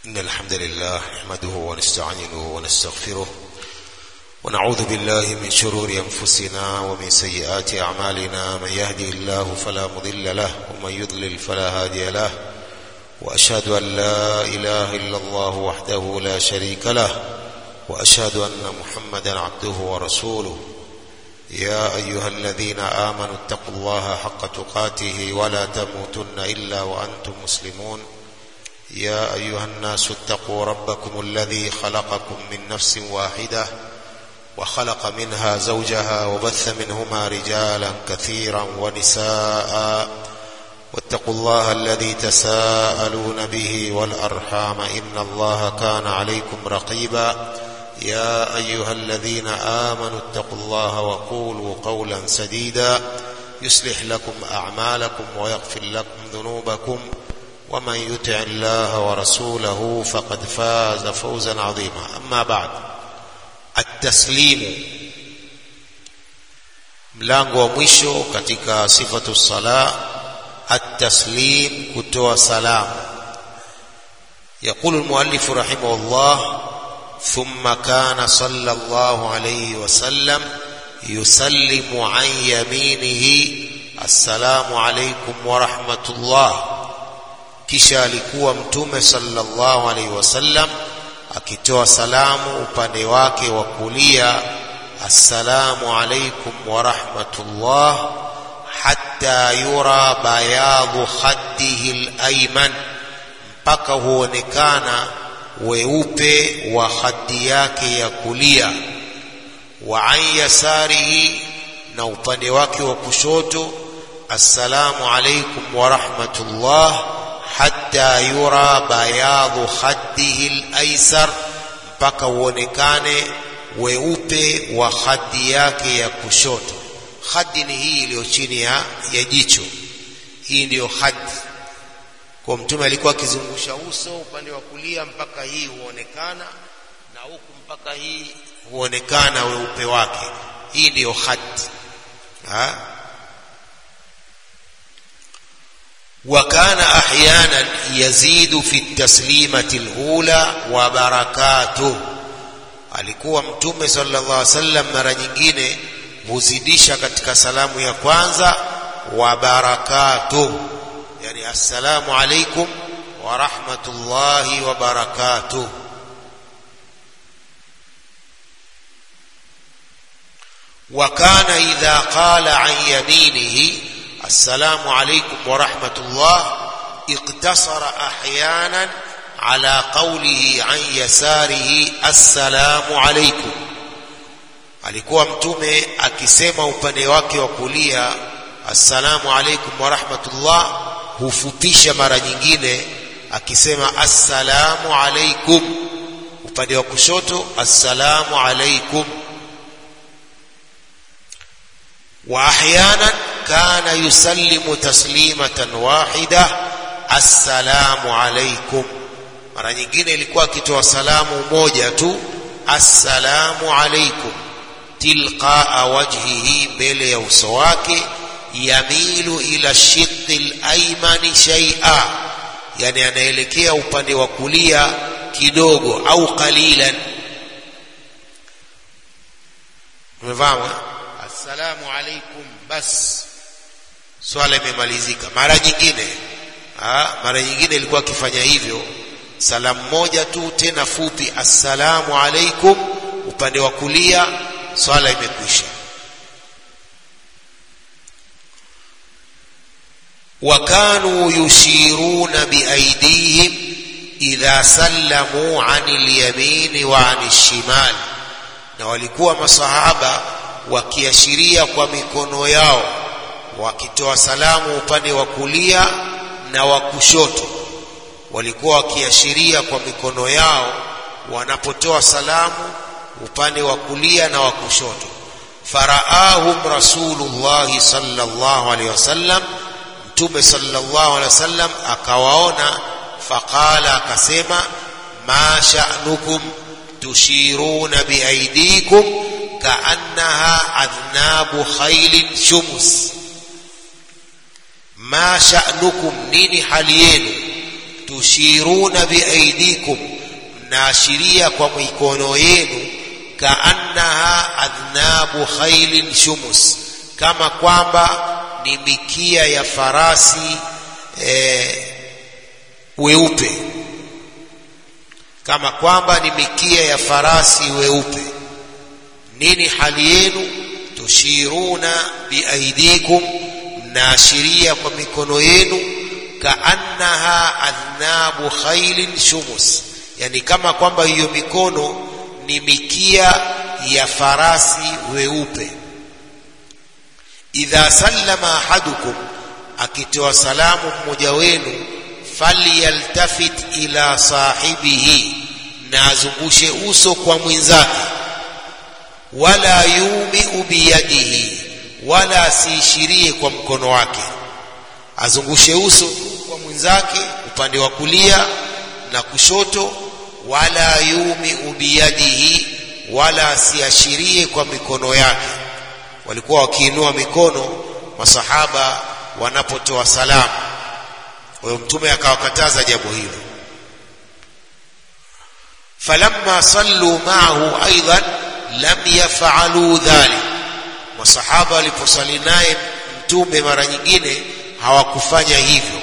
إن الحمد لله نحمده ونستعينه ونستغفره ونعوذ بالله من شرور أنفسنا ومن سيئات أعمالنا من يهدي الله فلا مضل له ومن يضلل فلا هادي له وأشهد أن لا إله إلا الله وحده لا شريك له وأشهد أن محمدا عبده ورسوله يا أيها الذين آمنوا اتقوا الله حق تقاته ولا تموتن إلا وأنتم مسلمون يا أيها الناس اتقوا ربكم الذي خلقكم من نفس واحدة وخلق منها زوجها وبث منهما رجالا كثيرا ونساء واتقوا الله الذي تساءلون به والأرحام إن الله كان عليكم رقيبا يا أيها الذين آمنوا اتقوا الله وقولوا قولا سديدا يصلح لكم أعمالكم ويغفر لكم ذنوبكم ومن يطع الله ورسوله فقد فاز فوزا عظيما أما بعد التسليم mlango wa mwisho katika sifatu sala التسليم kutoa salamu يقول المؤلف رحمه الله ثم كان صلى الله عليه وسلم يسلم عن يمينه السلام عليكم ورحمة الله kisha alikuwa mtume sallallahu alaihi wasallam akitoa salamu upande wake wa kulia assalamu alaikum wa rahmatullah hatta yura bayadhu khaddihi al-ayman mpaka huonekana weupe wa khaddi yake ya kulia wa an yasarihi na upande wake wa kushoto assalamu alaikum wa rahmatullah hatta yura bayadhu khaddihi al-aysar mpaka uonekane weupe wa khaddi yake ya kushoto khaddi ni hii iliyo chini ya, ya jicho hii ndiyo khaddi kwa mtume alikuwa akizungusha uso upande wa kulia mpaka hii huonekana na huku mpaka hii huonekana weupe wake hii ndiyo khaddi ha? وكان احيانا يزيد في التسليمه الاولى وبركاته alikuwa mtume sallallahu alaihi wasallam mara nyingine huzidisha katika salamu ya kwanza wa barakatuh yani assalamu alaikum wa rahmatullahi wa barakatuh وكان إذا قال عن يمينه السلام عليكم ورحمة الله اقتصر أحيانا على قوله عن يساره السلام عليكم alikuwa mtume akisema upande wake wa kulia assalamu alaikum wa rahmatullah hufupisha mara nyingine akisema assalamu alaikum upande wa kushoto assalamu alaikum wa ahyanan كان يسلم تسليمة واحدة السلام عليكم mara nyingine ilikuwa akitoa salamu moja tu assalamu alaikum tilqaa wajhihi mbele ya uso wake yamilu ila shiqqi al-aymani shay'a yani anaelekea upande wa kulia kidogo au qalilan umefahamu assalamu alaikum bas swala imemalizika mara nyingine ha, mara nyingine ilikuwa akifanya hivyo salamu moja tu tena fupi assalamu alaikum upande wa kulia swala imekwisha وكانوا يشيرون بأيديهم إذا سلموا عن اليمين وعن الشمال na walikuwa masahaba wakiashiria kwa mikono yao wakitoa salamu upande wa kulia na wa kushoto walikuwa wakiashiria kwa mikono yao wanapotoa salamu upande wa kulia na wa kushoto faraahum rasulullah sallallahu alaihi wasallam mtume sallallahu alaihi wasallam akawaona faqala akasema ma sha'nukum tushiruna biaidikum kaannaha adhnabu khailin shumus ma sha'nukum nini hali yenu tushiruna biaidikum mnaashiria kwa mikono yenu kaannaha adhnabu khailin shumus kama kwamba ni mikia ya farasi e, weupe kama kwamba ni mikia ya farasi weupe nini hali yenu tushiruna biaidikum mnaashiria kwa mikono yenu kaannaha adhnabu khailin shumus yani kama kwamba hiyo mikono ni mikia ya farasi weupe idha sallama ahadukum akitoa salamu mmoja wenu falyaltafit ila sahibihi na azungushe uso kwa mwenzake wala yumiu biyadihi wala asiishirie kwa mkono wake azungushe uso kwa mwenzake upande wa kulia na kushoto wala yumiu biyadihi wala asiashirie kwa mikono yake walikuwa wakiinua mikono masahaba wanapotoa salamu kwa hiyo mtume akawakataza jambo hilo falamma sallu ma'ahu aidan lam yaf'alu dhalik masahaba waliposali naye mtume mara nyingine hawakufanya hivyo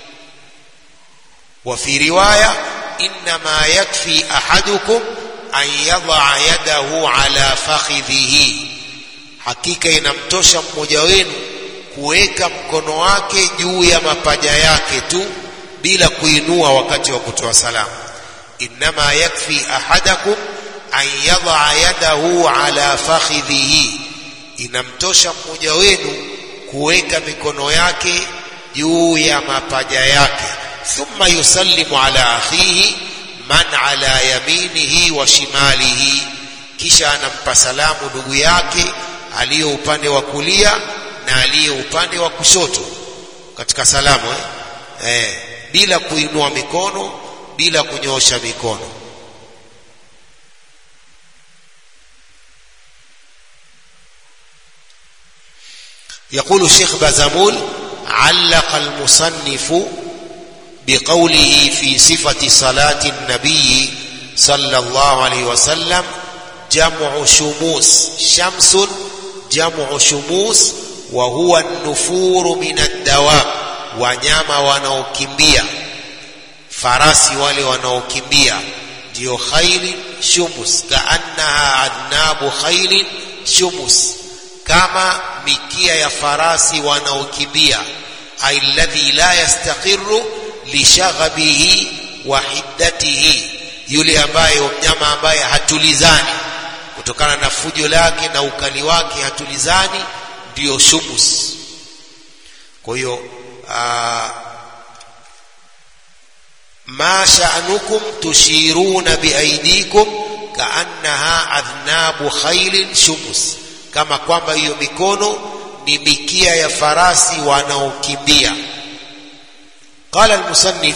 wa fi riwaya inma yakfi ahadukum an yadha yadahu ala fakhidhihi hakika inamtosha mmoja wenu kuweka mkono wake juu ya mapaja yake tu bila kuinua wakati wa kutoa salamu inma yakfi ahadakum an yadha yadahu ala fakhidhihi inamtosha mmoja wenu kuweka mikono yake juu ya mapaja yake thumma yusallimu ala akhihi man ala yaminihi wa shimalihi kisha anampa salamu ndugu yake aliye upande wa kulia na aliye upande wa kushoto katika salamu eh? Eh, bila kuinua mikono bila kunyoosha mikono يقول الشيخ بازمول علق المصنف بقوله في صفة صلاة النبي صلى الله عليه وسلم جمع شموس شمس جمع شموس وهو النفور من الدواب wanyama wanaokimbia farasi wale wanaokimbia ndio khailin shumus kaannaha adnabu khailin shumus kama mikia ya farasi wanaokimbia alladhi la yastaqiru lishaghabihi wa hiddatihi yule ambaye mnyama ambaye hatulizani kutokana na fujo lake na ukali wake hatulizani ndiyo shumus kwa hiyo ma sha'nukum tushiruna biaidikum kaannaha adhnabu khailin shumus kama kwamba hiyo mikono ni mikia ya farasi wanaokimbia qala almusannif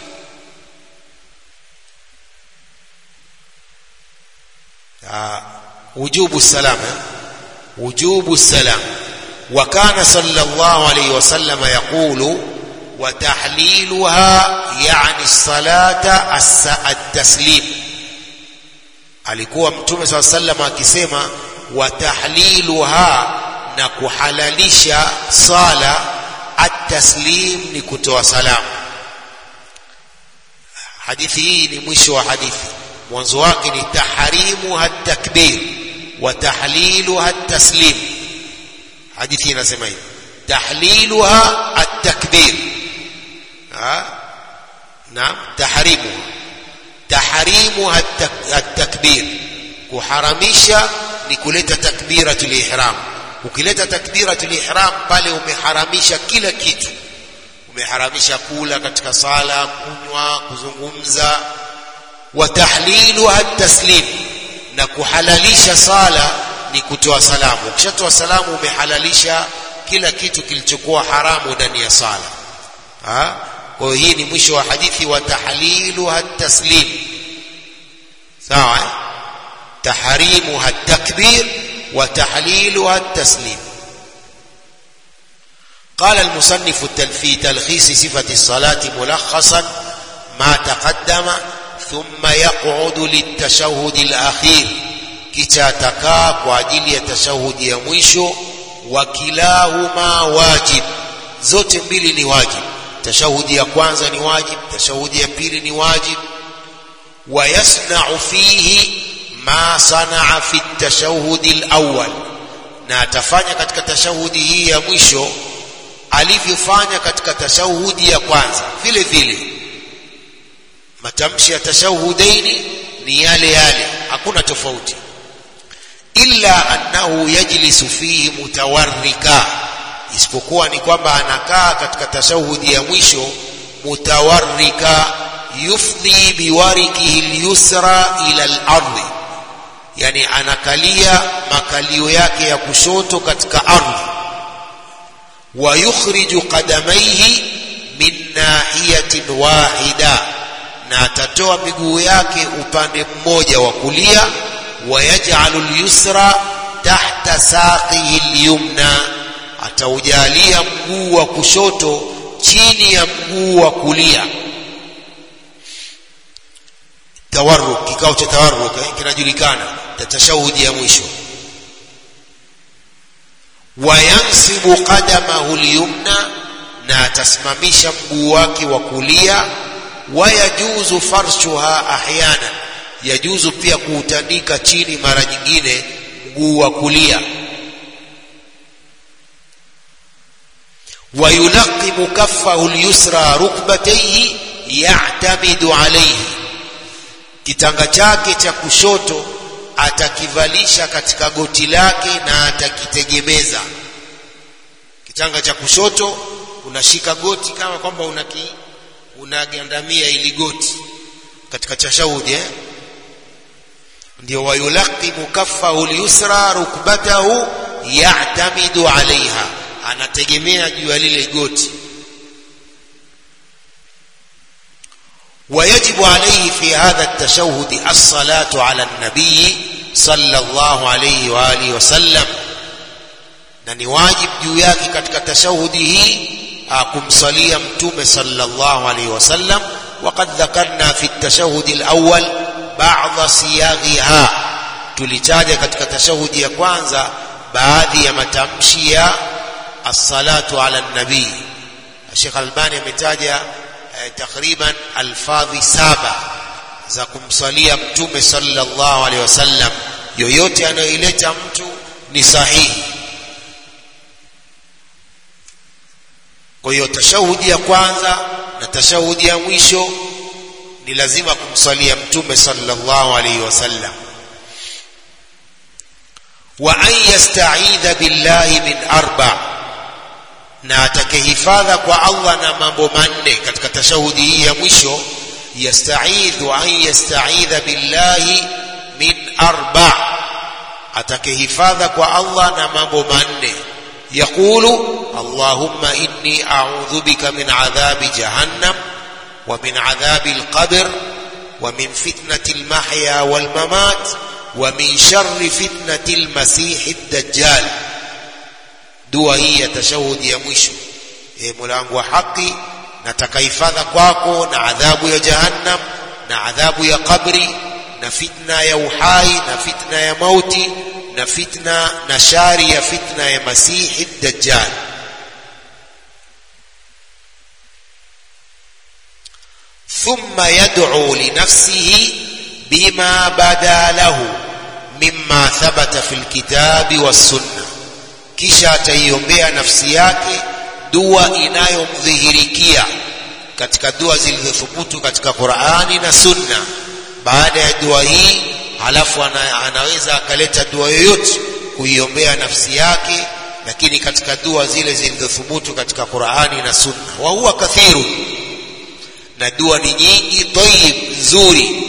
وجوب السلام وجوب السلام وكان صلى الله عليه وسلم يقول وتحليلها يعني الصلاة التسليم alikuwa mtume saa sallam akisema watahliluha na kuhalalisha sala at-taslim ni kutoa salamu hadithi hii ni mwisho wa hadithi mwanzo wake ni tahrimu at-takbir wa tahliluha at-taslim hadithi inasema hivi tahliluha at-takbir naam tahrimuha tahrimuha at-takbir kuharamisha ni kuleta takbiratul ihram ukileta takbiratul ihram pale umeharamisha kila kitu umeharamisha kula katika sala kunywa kuzungumza wa tahliluha taslim na kuhalalisha sala ni kutoa salamu ukishatoa salamu umehalalisha kila kitu kilichokuwa haramu ndani ya sala ha kwa hiyo hii ni mwisho wa hadithi wa tahliluha taslim sawa eh? تحريمها التكبير وتحليلها التسليم قال المصنف في تلخيص صفة الصلاة ملخصا ما تقدم ثم يقعد للتشهد الأخير kisha atakaa kwa ajili ya tashahudi ya mwisho wa kilahuma wajib zote mbili ni wajib tashahudi ya kwanza ni wajib tashahudi ya pili ni wajib wa yasna'u fihi ma sana'a fi tashahudi al-awwal na atafanya katika tashahudi hii ya mwisho alivyofanya katika tashahudi ya kwanza vile vile matamshi ya tashahudaini ni yale yale hakuna tofauti illa annahu yajlisu fihi mutawarrika isipokuwa ni kwamba anakaa katika tashahudi ya mwisho mutawarrika yufdhi biwarikihi lyusra ila al-ardhi yani anakalia makalio yake ya kushoto katika ardhi wa yukhriju qadamaihi min nahiyatin wahida na atatoa miguu yake upande mmoja wa kulia wayaj'alu al-yusra tahta saqihi al-yumna ataujalia mguu wa kushoto chini ya mguu wa kulia tawarruk kikao cha tawarruk kinajulikana tashahudi ya mwisho wayansibu qadamahu al-yumna na atasimamisha mguu wake wa kulia wayajuzu farshuha ahyana yajuzu pia kuutandika chini mara nyingine mguu wa kulia ويلقم كفه اليسرى ركبتيه يعتمد عليه kitanga chake cha kushoto atakivalisha katika goti lake na atakitegemeza kitanga cha kushoto unashika goti kama kwamba unaki unagandamia ili goti katika tashahudi eh ndio wayulaqimu kaffahu al-yusra rukbatahu ya'tamidu 'alayha anategemea juu ya lile goti ويجب عليه في هذا التشهد الصلاة على النبي صلى الله عليه وآله وسلم na ni wajib juu yake katika tashahudi hii kumsalia mtume sallallahu alayhi wasallam وقد ذكرنا في التشهد الأول بعض صياغها tulitaja katika tashahudi ya kwanza baadhi ya matamshi ya as-salatu ala nabii Sheikh Albani ametaja eh, takriban alfadhi saba za kumsalia mtume sallallahu alaihi wasallam yoyote anayoileta mtu ni sahihi kwa hiyo tashahudi ya kwanza na tashahudi ya mwisho ni lazima kumsalia mtume sallallahu alaihi wasallam wa an yasta'idha billahi min arba na atakehifadha kwa Allah na mambo manne katika tashahudi hii ya mwisho yasta'idhu an yasta'idha billahi min arba atakehifadha kwa Allah na mambo manne يقول اللهم إني أعوذ بك من عذاب جهنم ومن عذاب القبر ومن فتنة المحيا والممات ومن شر فتنة المسيح الدجال dua hii ya tashahudi ya mwisho e mulango wa haki nataka hifadha kwako na adhabu ya jahannam na adhabu ya kabri na fitna ya uhai na fitna ya mauti na fitna na shari ya fitna ya masihi dajjal ثم يدعو لنفسه بما بدا له مما ثبت في الكتاب والسنه kisha ataiombea nafsi yake dua inayomdhihirikia katika dua zilizothubutu katika Qur'ani na Sunna baada ya dua hii halafu ana, anaweza akaleta dua yoyote kuiombea nafsi yake lakini katika dua zile zilizothubutu katika Qur'ani na Sunna wa huwa kathiru na dua ni nyingi tayyib nzuri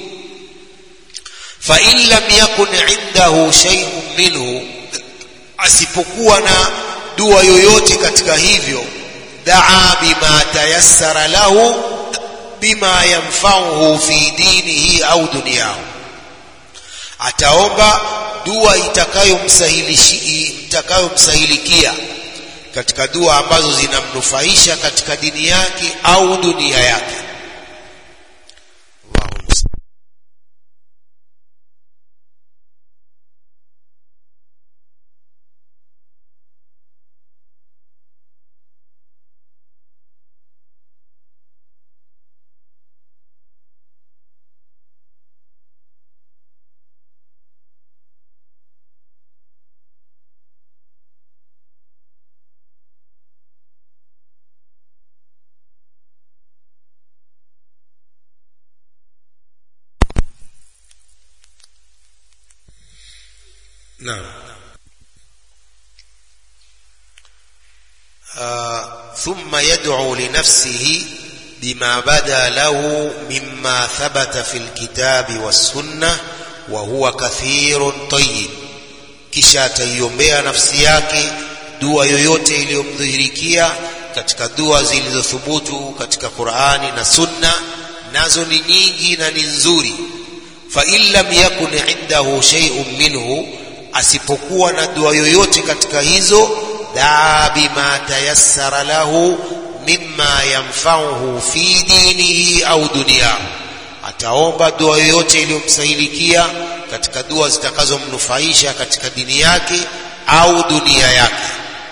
fa in lam yakun indahu shay'un minhu asipokuwa na dua yoyote katika hivyo daa bima tayassara lahu bima yanfa'uhu fi dinihi au dunyahu ataomba dua itakayomsahilishi itakayomsahilikia katika dua ambazo zinamnufaisha katika dini yake au dunia yake naam ثم يدعو لنفسه بما بدا له مما ثبت في الكتاب والسنة وهو كثير طيب kisha ataiombea nafsi yake dua yoyote iliyomdhihirikia katika dua zilizothubutu katika Qur'ani na Sunna nazo ni nyingi na ni nzuri fa in lam yakun indahu shay'un minhu asipokuwa na dua yoyote katika hizo daa bima tayassara lahu mimma yanfa'uhu fi dinihi au dunyahu ataomba dua yoyote iliyomsahilikia katika dua zitakazomnufaisha katika dini yake au dunia yake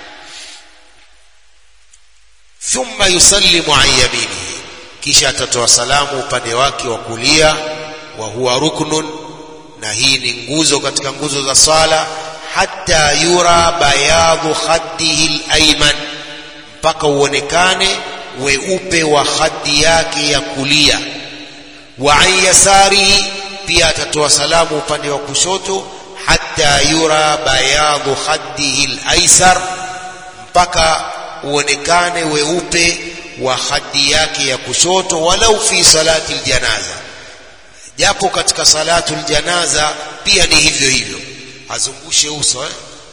thumma yusallimu an yaminihi kisha atatoa salamu upande wake wa kulia wa huwa ruknun na hii ni nguzo katika nguzo za swala hatta yura bayadhu khaddihi al-ayman mpaka uonekane weupe wa khaddi yake ya kulia wa an yasarihi pia atatoa salamu upande wa kushoto hatta yura bayadhu khaddihi al-aysar mpaka uonekane weupe wa khaddi yake ya kushoto walau fi salati aljanaza japo katika salatu aljanaza pia ni hivyo hivyo azungushe uso eh?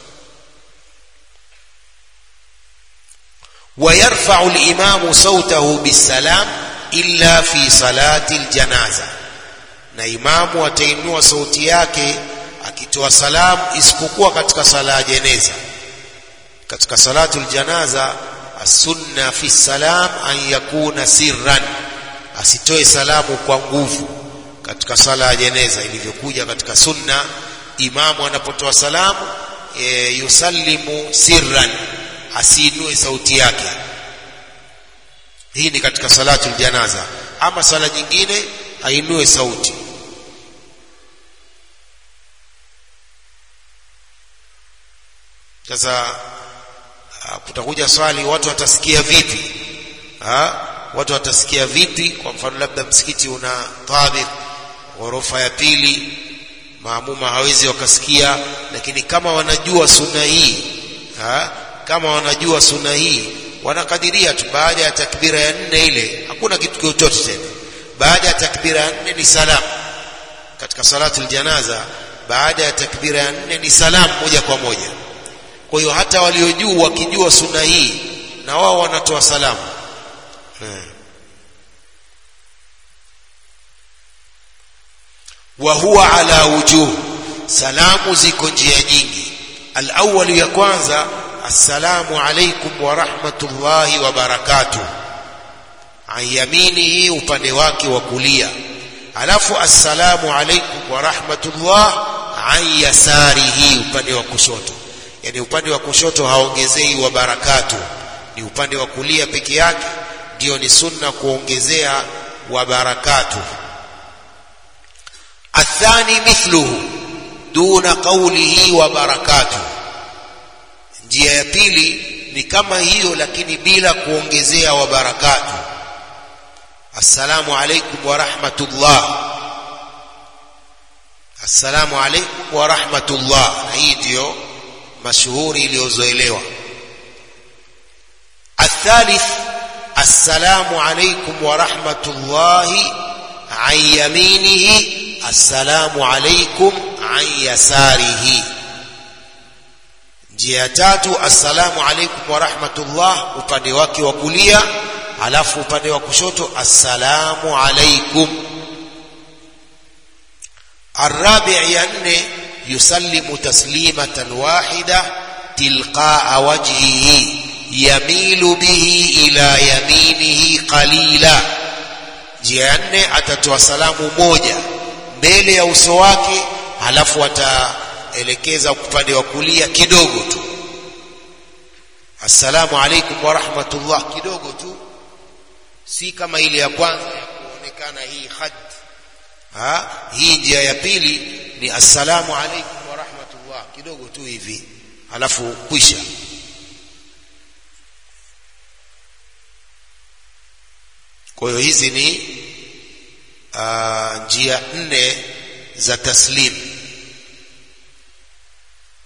ويرفع الإمام صوته بالسلام إلا في صلاة الجنازة na imamu atainua sauti yake akitoa salamu isipokuwa katika sala ya jeneza katika salatu aljanaza as-sunna fi salam an yakuna sirran asitoe salamu kwa nguvu katika sala ya jeneza ilivyokuja katika sunna imamu anapotoa salamu e, yusallimu sirran asiinue sauti yake hii ni katika salatu aljanaza ama sala nyingine ainue sauti sasa kutakuja swali watu watasikia vipi ha? watu watasikia vipi kwa mfano labda msikiti una tabik ghorofa ya pili maamuma hawezi wakasikia lakini kama wanajua sunna hii ha? kama wanajua sunna hii wanakadiria tu baada ya takbira ya nne ile hakuna kitu chochote tena baada ya takbira ya nne ni salam katika salatu aljanaza baada ya takbira ya nne ni salam moja kwa moja kwa hiyo hata waliojuu wakijua sunna hii na wao wanatoa salamu hmm. wa huwa ala wujuh salamu ziko njia nyingi alawwal ya kwanza assalamu alaikum wa rahmatullahi wa barakatuh an yaminihi upande wake wa kulia alafu assalamu alaikum wa rahmatullah an yasarihi upande wa kushoto yani upande wa kushoto haongezei wa barakatu ni upande wa kulia peke yake ndio ni sunna kuongezea wa barakatu athani mithluhu duna qawlihi wa barakatu njia ya pili ni kama hiyo lakini bila kuongezea wa barakatu assalamu alaikum wa rahmatullah assalamu alaikum wa rahmatullah na hii ndio mashuhuri iliyozoelewa الثالث السلام عليكم ورحمة الله عن يمينه السلام عليكم عن يساره njia tatu assalamu alaikum wa rahmatullah upande wake wa kulia alafu upande wa kushoto assalamu alaikum الرابع ينه يسلم تسليمة واحدة تلقاء وجهه يميل به إلى يمينه قليلا njia nne atatoa salamu moja mbele ya uso wake halafu ataelekeza upande wa kulia kidogo tu assalamu alaikum wa rahmatullah kidogo tu si kama ile ya kwanza ya kuonekana hii had ha? hii njia ya pili ni assalamu alaikum wa rahmatullah kidogo tu hivi halafu kwisha kwa hiyo hizi ni uh, njia nne za taslim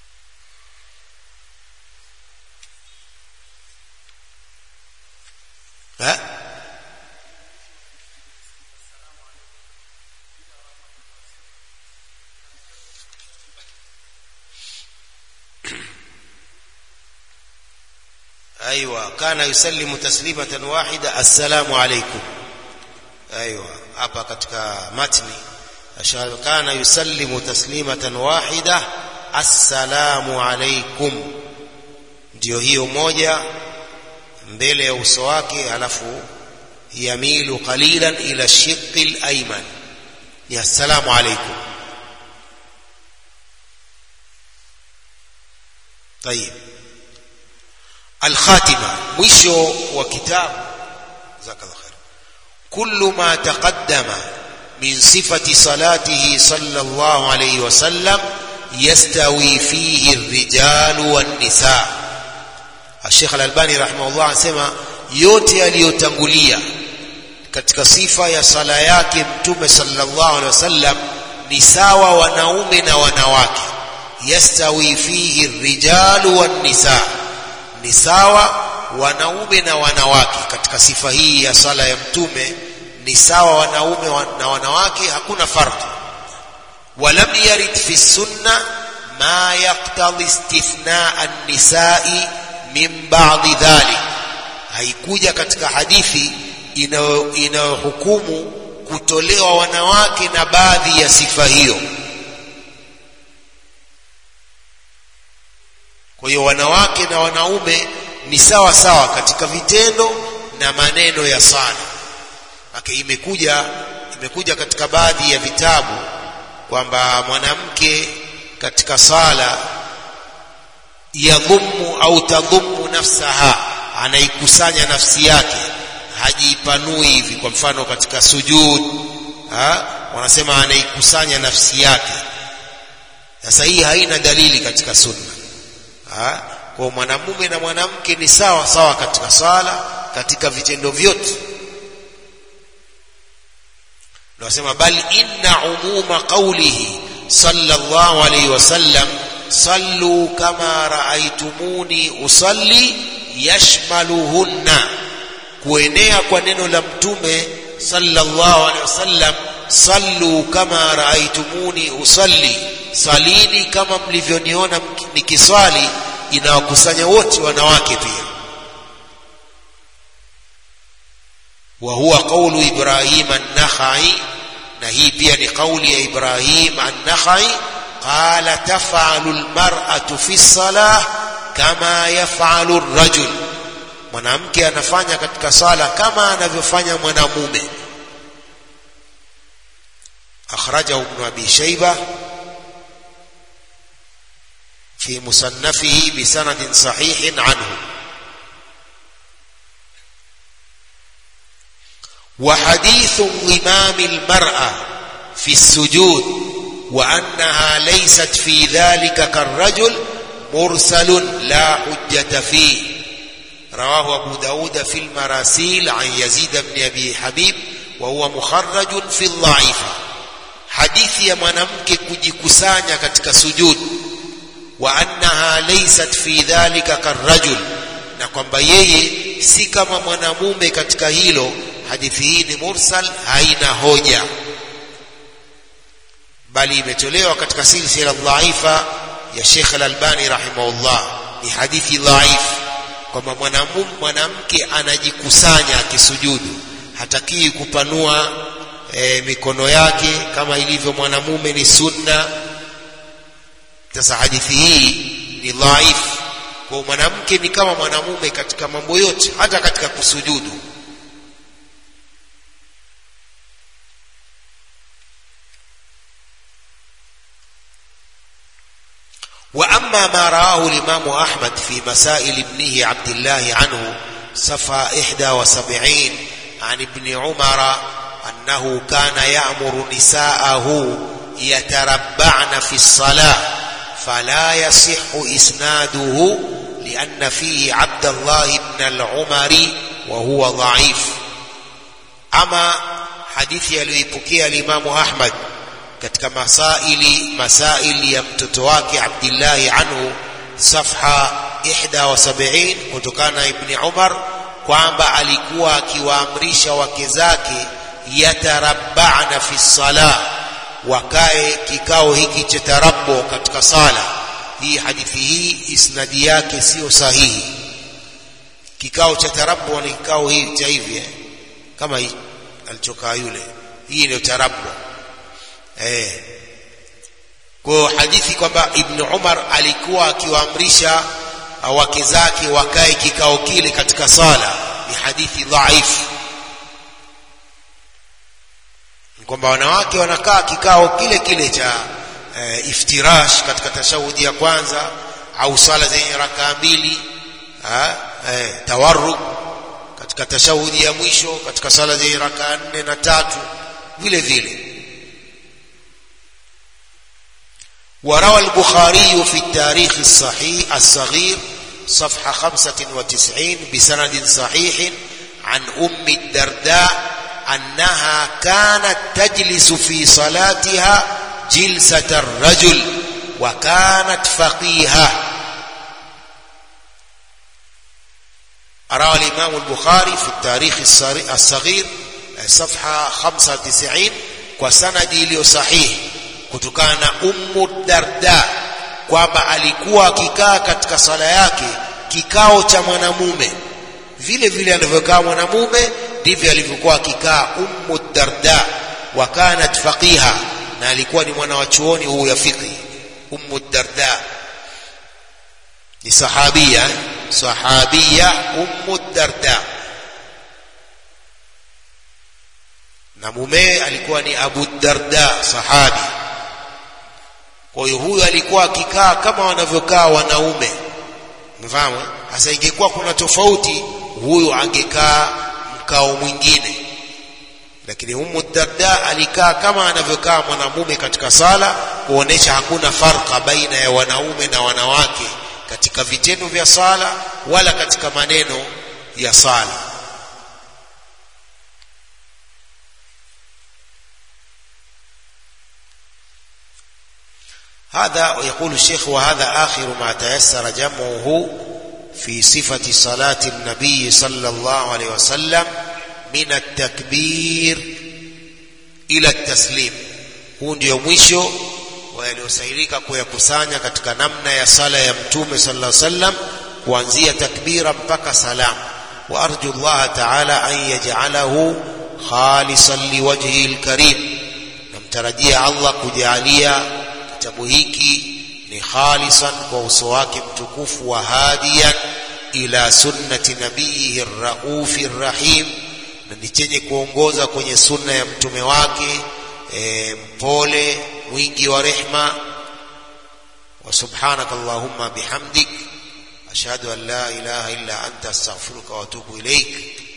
أيوة كان يسلم تسليمة واحدة السلام عليكم أيوة hapa katika matni ashhadu kana yusallimu taslimatan wahida assalamu alaikum ndio hiyo moja mbele ya uso wake alafu yamilu qalilan ila shiqqi al-ayman ya assalamu alaikum طيب الخاتمة مشو وكتاب جزاك الله خير كل ما تقدم من صفة صلاته صلى الله عليه وسلم يستوي فيه الرجال والنساء الشيخ الألباني رحمه الله anasema yote yaliyotangulia katika sifa ya sala yake mtume sallallahu alaihi wasallam ni sawa wanaume na wanawake yastawi fihi rijalu wan nisa ni sawa wanaume na wanawake katika sifa hii ya sala ya mtume ni sawa wanaume na wanawake hakuna farqi walam yarid fi sunna ma yaqtadi istithna an-nisa'i min ba'di dhalik haikuja katika hadithi inayohukumu kutolewa wanawake na baadhi ya sifa hiyo kwa hiyo wanawake na wanaume ni sawa sawa katika vitendo na maneno ya sala Ake imekuja imekuja katika baadhi ya vitabu kwamba mwanamke katika sala yadhumu au tadhumu nafsaha anaikusanya nafsi yake hajipanui hivi kwa mfano katika sujud ha? wanasema anaikusanya nafsi yake sasa hii haina dalili katika sunna ha? kwa mwanamume na mwanamke ni sawa sawa katika sala katika vitendo vyote nasema bal inna umuma qawlihi sallallahu alayhi wasallam sallu kama raaitumuni usalli yashmaluhunna kuenea kwa neno la mtume sallallahu alayhi wasallam sallu kama raaitumuni usalli salini kama mlivyoniona nikiswali inawakusanya wote wanawake pia wa huwa qawlu ibrahim an-nakhai na hii pia ni kauli ya ibrahim an-nakhai qala taf'alu al-mar'atu fi salah kama yaf'alu ar-rajul mwanamke anafanya katika sala kama anavyofanya mwanamume akhrajahu ibn abi shayba في مصنفه بسند صحيح عنه وحديث انضمام المرأة في السجود وأنها ليست في ذلك كالرجل مرسل لا حجة فيه رواه أبو داود في المراسيل عن يزيد بن أبي حبيب وهو مخرج في الضعيفة حديث يا mwanamke kujikusanya katika sujud wa annaha laysat fi dhalika karrajul na kwamba yeye si kama mwanamume katika hilo hadithi hii ni mursal haina hoja bali imetolewa katika silsila dhaifa ya Sheikh Al-Albani rahimahullah ni hadithi dhaif kwamba mwanamume mwanamke anajikusanya akisujudu hatakii kupanua e, mikono yake kama ilivyo mwanamume ni sunna sasa hadithi hii ni dhaif kwa mwanamke ni kama mwanamume katika mambo yote hata katika kusujudu وأما ما رآه الإمام أحمد في مسائل ابنه عبد الله عنه صفى إحدى وسبعين عن ابن عمر أنه كان يأمر نساءه يتربعن في الصلاة فلا يصح إسناده لأن فيه عبد الله بن العمر وهو ضعيف أما حديث يليبكي الإمام أحمد katika masaili masaili ya mtoto wake Abdillahi anhu safha 71 kutokana na Ibn Umar kwamba alikuwa akiwaamrisha wake zake yatarabbana fi salah wakae kikao hiki cha tarabbu katika sala hii hadithi hii isnadi yake sio sahihi kikao cha tarabu ni kikao hii cha hivi eh? kama hii alichokaa yule hii ndio tarabu eh kwa hadithi kwamba ibn Umar alikuwa akiwaamrisha wake zake wakae kikao kile katika sala ni hadithi dhaifu kwamba wanawake wanakaa kikao kile kile cha e, iftirash katika tashahudi ya kwanza au sala zenye rakaa mbili e, tawarruk katika tashahudi ya mwisho katika sala zenye rakaa nne na tatu vile vile وروى البخاري في التاريخ الصحيح الصغير صفحة 95 بسند صحيح عن أم الدرداء أنها كانت تجلس في صلاتها جلسة الرجل وكانت فقيهة روى الإمام البخاري في التاريخ الصغير صفحة 95 وسند iliyo sahihi kutokana na Ummu Darda kwamba alikuwa akikaa katika sala yake kikao cha mwanamume vile vile alivyokaa mwanamume ndivyo alivyokuwa akikaa Ummu Darda wa kanat faqiha na alikuwa ni mwana wa chuoni huu ya fiqh Ummu Darda ni sahabia sahabia Ummu Darda na mume alikuwa ni Abu Darda sahabi kwa hiyo huyu alikuwa akikaa kama wanavyokaa wanaume mfahamu sasa ingekuwa kuna tofauti huyu angekaa mkao mwingine lakini Ummu Darda alikaa kama anavyokaa mwanamume katika sala kuonesha hakuna farka baina ya wanaume na wanawake katika vitendo vya sala wala katika maneno ya sala هذا يقول الشيخ وهذا آخر ما تيسر جمعه في صفة صلاة النبي صلى الله عليه وسلم من التكبير إلى التسليم huu ndio mwisho wa yaliyosairika kuyakusanya katika namna ya sala ya mtume sallallahu alaihi wasallam kuanzia takbira mpaka salam wa arju Allah ta'ala an yaj'alahu khalisan liwajhihi alkarim namtarajia Allah kujalia kitabu hiki ni khalisan kwa uso wake mtukufu wa hadiyan ila sunnati nabiyihi raufi rahim na ni chenye kuongoza kwenye sunna ya mtume wake e, mpole mwingi wa rehma wa subhanaka allahumma bihamdik ashhadu an la ilaha illa anta astaghfiruka wa atubu ilaik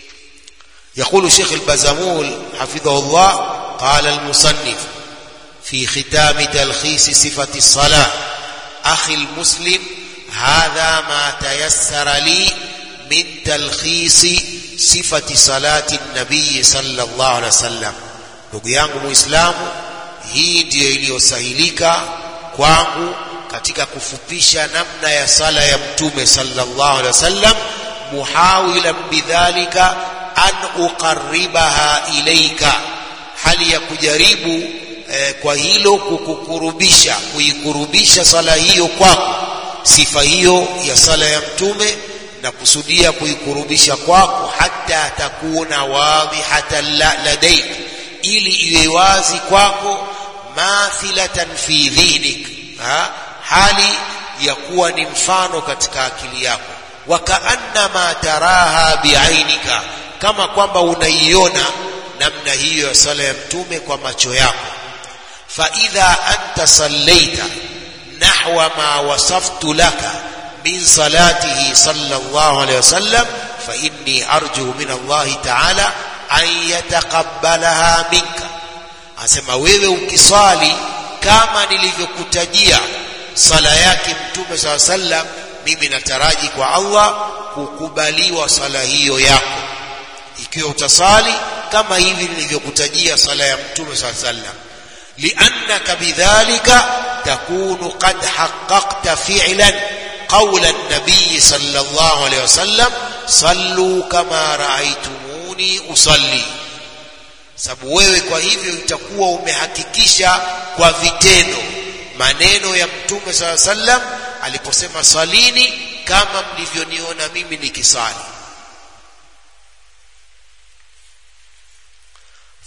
يقول شيخ البزمول حفظه الله قال المصنف في ختام تلخيص صفة الصلاة أخي المسلم هذا ما تيسر لي من تلخيص صفة صلاة النبي صلى الله عليه وسلم ndugu yangu muislamu hii ndiyo iliyosahilika kwangu katika kufupisha namna ya sala ya mtume sallallahu alaihi wasallam muhawilan bidhalika an uqarribaha ilaika hali ya kujaribu eh, kwa hilo kukukurubisha kuikurubisha sala hiyo kwako sifa hiyo ya sala ya mtume na kusudia kuikurubisha kwako hata takuna wadhihatan ladaik ili iwe wazi kwako mathilatan fi dhihnik ha? hali ya kuwa ni mfano katika akili yako wakaannama taraha biainika kama kwamba unaiona namna hiyo ya sala ya mtume kwa macho yako فإذا أنت صليت نحو ما وصفت لك من صلاته صلى الله عليه وسلم فإني أرجو من الله تعالى أن يتقبلها منك asema wewe ukiswali kama nilivyokutajia sala yake mtume saa sallam mimi nataraji kwa allah kukubaliwa sala hiyo yako ikiwa utasali kama hivi nilivyokutajia sala ya mtume saa sallam لأنك بذلك تكون قد حققت فعلا قول النبي صلى الله عليه وسلم صلوا كما رأيتموني أصلي sababu wewe kwa hivyo utakuwa umehakikisha kwa vitendo maneno ya mtume saa sallam aliposema salini kama mlivyoniona mimi nikisali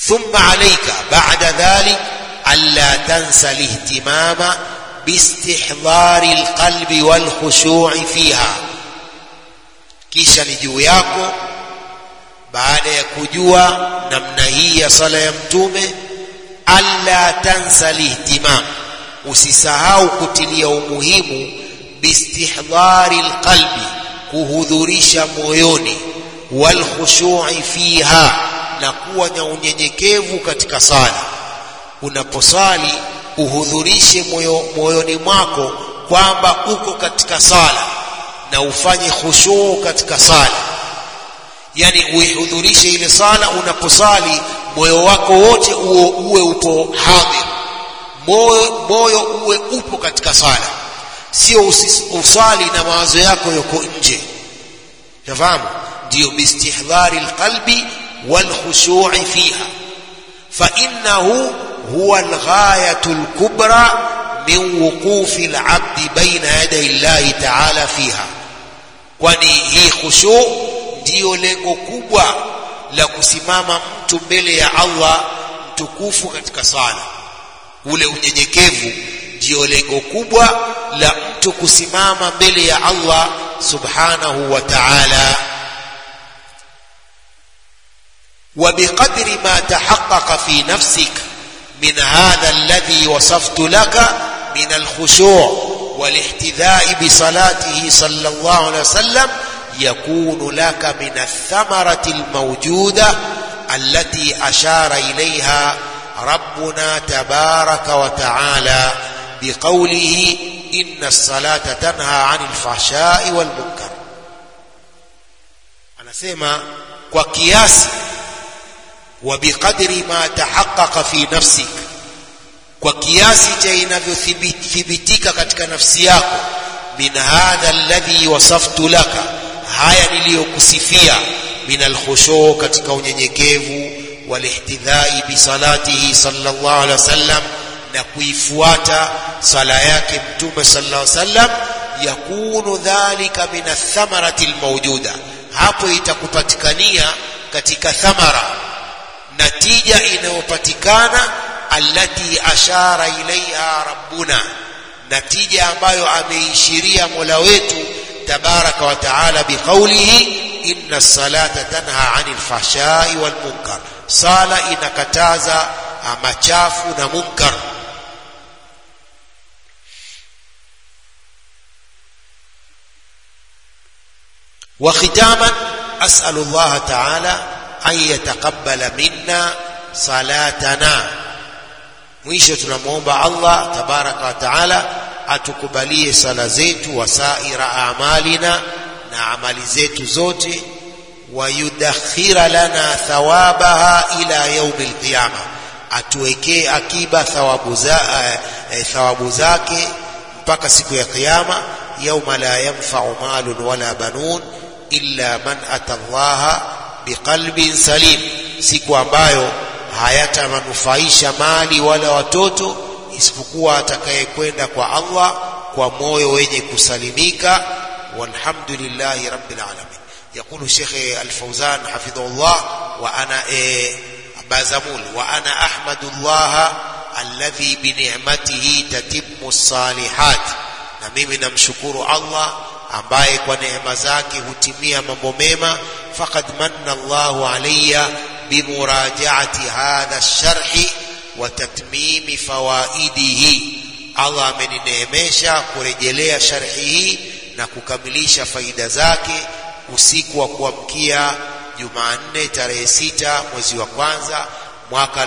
thumma alayka ba'da dhalik alla tansa lihtimama biistihdari alqalbi walkhushu'i fiha kisha ni juu yako baada ya kujua namna hii ya sala ya mtume alla tansa lihtimam usisahau kutilia umuhimu biistihdari alqalbi kuhudhurisha moyoni walkhushu'i fiha na kuwa na unyenyekevu katika sala unaposali uhudhurishe moyo, moyoni mwako kwamba uko katika sala na ufanye khushuu katika sala yani uihudhurishe ile sala unaposali moyo wako wote uwe, uwe upo hadhir moyo, moyo uwe upo katika sala sio usali na mawazo yako yako nje tafahamu ndio bistihdhari alqalbi walkhushu'i fiha fa innahu huwa alghayatu alkubra min wuqufi alabdi baina yaday llahi ta'ala fiha kwani hii khushu ndiyo lengo kubwa la kusimama mtu mbele ya Allah mtukufu katika sala ule unyenyekevu ndiyo lengo kubwa la mtu kusimama mbele ya Allah subhanahu wa ta'ala وبقدر ما تحقق في نفسك من هذا الذي وصفت لك من الخشوع والاحتذاء بصلاته صلى الله عليه وسلم يكون لك من الثمرة الموجودة التي أشار إليها ربنا تبارك وتعالى بقوله إن الصلاة تنهى عن الفحشاء والمنكر أنا سيما وكياسي وبقدر ما تحقق في نفسك kwa kiasi cha inavyothibitika katika nafsi yako min hadha alladhi wasaftu laka haya niliyokusifia min alkhushu katika unyenyekevu walihtidhai bisalatihi sallallahu alaihi wasallam na kuifuata sala yake mtume sallallahu alaihi wasallam yakunu dhalika min athamarati almawjuda hapo itakupatikania katika thamara natija inayopatikana allati ashara ilaiha rabbuna natija ambayo ameishiria mola wetu tabaraka wa taala biqaulihi inna salata tanha anil fahshai wal munkar sala inakataza machafu na munkar وختاما أسأل الله تعالى أن يتقبل منا صلاتنا mwisho tunamwomba Allah tabaraka wa taala atukubalie sala zetu wasaira amalina na amali zetu zote wayudakhira lana thawabaha ila yaumi alqiyama atuwekee akiba thawabu za eh, thawabu zake mpaka siku ya kiyama yauma la yanfa'u malun wala banun illa man ata allaha biqalbin salim siku ambayo hayatamanufaisha mali wala watoto isipokuwa atakayekwenda kwa Allah kwa moyo wenye kusalimika walhamdulillahi rabbil alamin يقول الشيخ الفوزان حفظه الله وأنا إيه بازمول وأنا أحمد الله الذي بنعمته تتم الصالحات na mimi namshukuru Allah ambaye kwa neema zake hutimia mambo mema faqad manna Allahu alayya bimurajaati hadha ash-sharh wa tatmimi fawaidihi Allah amenineemesha kurejelea sharhi hii na kukamilisha faida zake usiku wa kuamkia Jumanne tarehe sita mwezi wa kwanza mwaka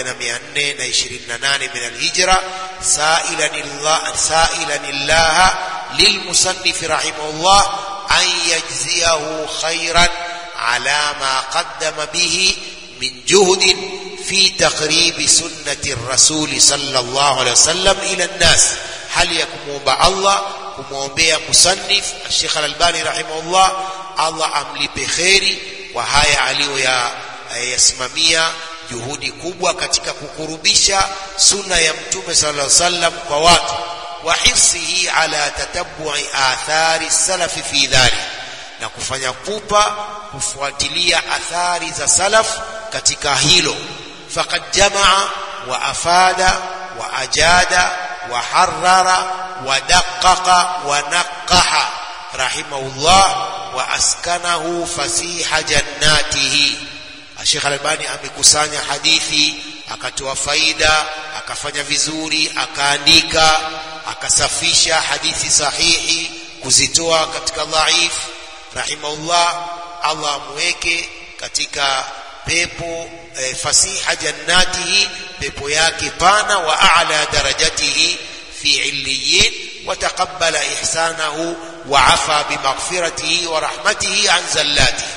1428 min alhijra sa'ilan Allah sa'ilan Allah للمصنف رحمه الله أن يجزيه خيرا على ما قدم به من جهد في تقريب سنة الرسول صلى الله عليه وسلم إلى الناس هل يكون الله kumwombea musannif Sheikh Al-Albani rahimahullah Allah amlipe kheri kwa haya aliyoyasimamia juhudi kubwa katika kukurubisha sunna ya mtume sallallahu alaihi wasallam kwa watu wa hifsihi ala tatabbu'i athari salafi fi dhalik na kufanya pupa kufuatilia athari za salaf katika hilo faqad jamaa wa afada wa ajada wa harrara wa daqqaqa wa naqqaha rahimahullah wa askanahu fasiha jannatihi Sheikh Albani amekusanya hadithi akatoa faida akafanya vizuri akaandika akasafisha hadithi sahihi kuzitoa katika dhaif rahimahullah Allah amweke katika pepo e, fasiha jannatihi pepo yake pana wa a'la darajatihi fi illiyin wa taqabbala ihsanahu wa afa bimaghfiratihi wa rahmatihi an zallatihi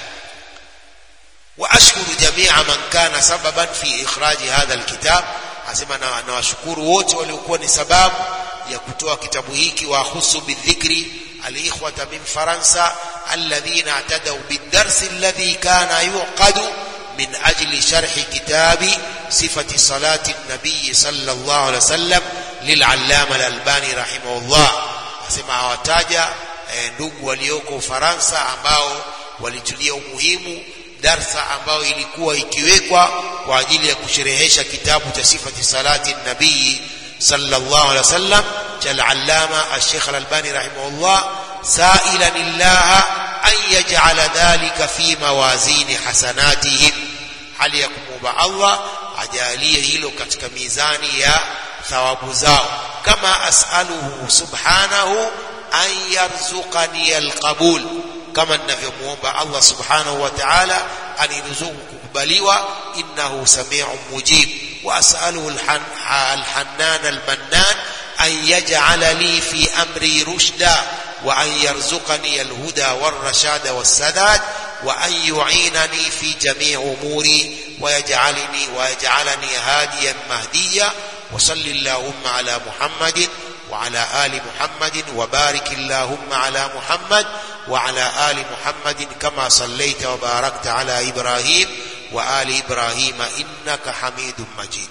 واشكر جميع من كان سببا في اخراج هذا الكتاب asema na nawashukuru wote waliokuwa ni sababu ya kutoa kitabu hiki wa husu bidhikri alikhwata min faransa alladhina atadaw bidars alladhi kana yuqadu min ajli sharh kitabi sifati salati an-nabiy sallallahu alayhi wasallam lil'allama al-albani rahimahullah asema hawataja ndugu walioko Ufaransa ambao walitulia umuhimu darsa ambayo ilikuwa ikiwekwa kwa ajili ya kusherehesha kitabu cha sifati salati nabii sallallahu alaihi wasallam cha al-allama al-sheikh al-albani rahimahullah sa'ilan illaha an yaj'ala dhalika fi mawazini hasanatihim hali ya kumwomba Allah ajalie hilo katika mizani ya thawabu zao kama as'aluhu subhanahu an yarzuqani al-qabul kama ninavyomuomba Allah subhanahu wa ta'ala aniruzuku kukubaliwa innahu sami'un mujib wa as'aluhu al-hannan al-mannan an yaj'ala li fi amri rushda wa an yarzuqani al-huda war-rashada was-sadad wa an yu'inani fi jami' umuri wa yaj'alni wa yaj'alani hadiyan mahdiya wa sallallahu ala muhammadin وعلى آل محمد وبارك اللهم على محمد وعلى آل محمد كما صليت وباركت على إبراهيم وآل إبراهيم إنك حميد مجيد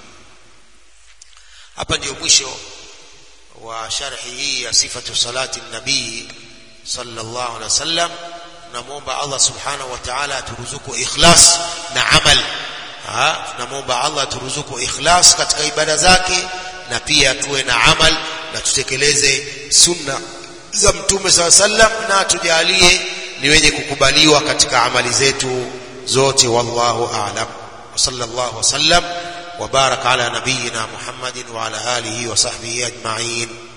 hapa ndio mwisho wa sharhi hii ya sifatu salati nabii sallallahu alaihi wasallam tunamwomba Allah subhanahu wa ta'ala aturuzuku ikhlas na amal tunamwomba Allah aturuzuku ikhlas katika ibada zake na pia tuwe na amal na tutekeleze sunna za mtume saa sallam na tujalie ni wenye kukubaliwa katika amali zetu zote wallahu a'lam wa sallallahu wasallam wa baraka ala nabiyyina muhammadin wa ala alihi wa sahbihi ajma'in